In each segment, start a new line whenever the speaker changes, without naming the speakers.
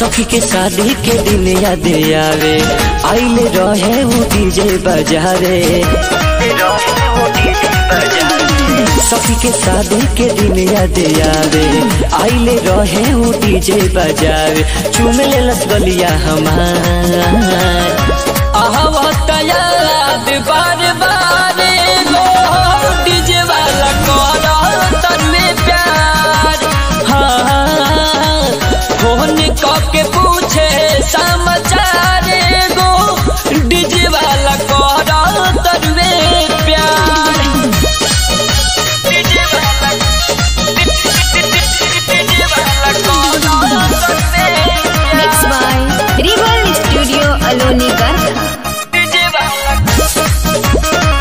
सखी के शादी के दिन याद आवे आइले रहे वो डीजे बजारे सखी के शादी के दिन याद आवे आइले रहे वो डीजे बजावे चूम ले लस गलिया हमार आहवत याद बार बार गो डीजे वाला करो तन्मे प्यार हाँ फोन के पूछे समाचार गो डीजे वाला करो तन्मे प्यार डीजे वाला डीजे वाला करो तन्मे
Mixed by Rival Studio Aloni Garkha.
DJ वाला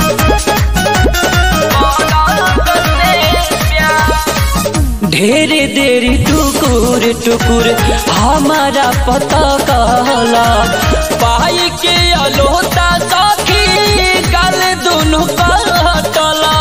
ढेरे देरी टुकुर टुकुर हमारा पता कहला पाई के अलोता सखी गल दोनों कटला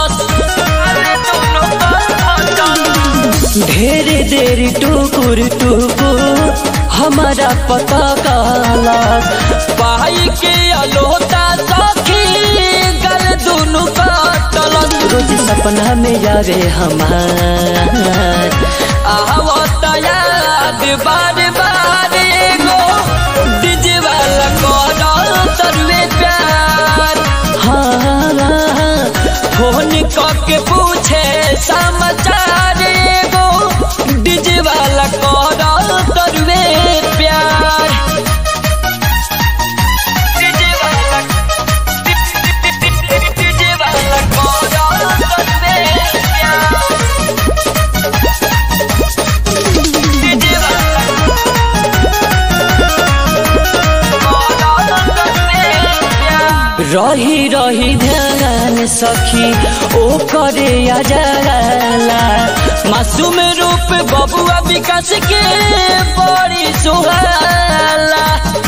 ढेरे देरी टुकुर टुकुर हमारा पता कहला पाई के अलोता सखी गल दोनों कटला रोज सपना में यारे हमार आवत याद बार बार गो डीजे वाला करो तरवे प्यार हाँ फोन करके पूछे समाचार गो डीजे वाला करो तरवे प्यार डीजे वाला डीजे वाला करो तरवे प्यार डीजे वाला रही रही ध्यान सखी ओ करे अजला मासूम रूप बबुआ विकास के बड़ी सुहाला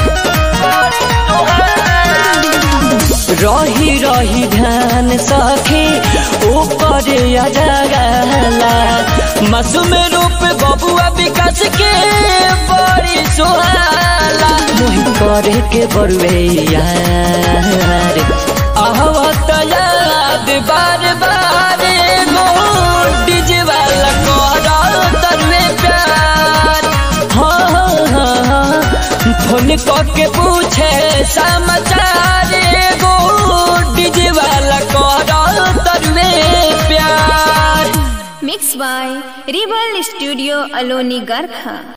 रही रही ध्यान सखी ओ करे अजला मासूम रूप बबुआ विकास के बड़ी सुहाला मोहि करे के बरुए यार आहवत याद बार बार गो डीजे वाला करो तरवे प्यार हाँ हाँ हाँ फोन करके पूछे समाचार गो डीजे वाला करो तरवे प्यार
Mixed by Rival Studio Aloni Garkha.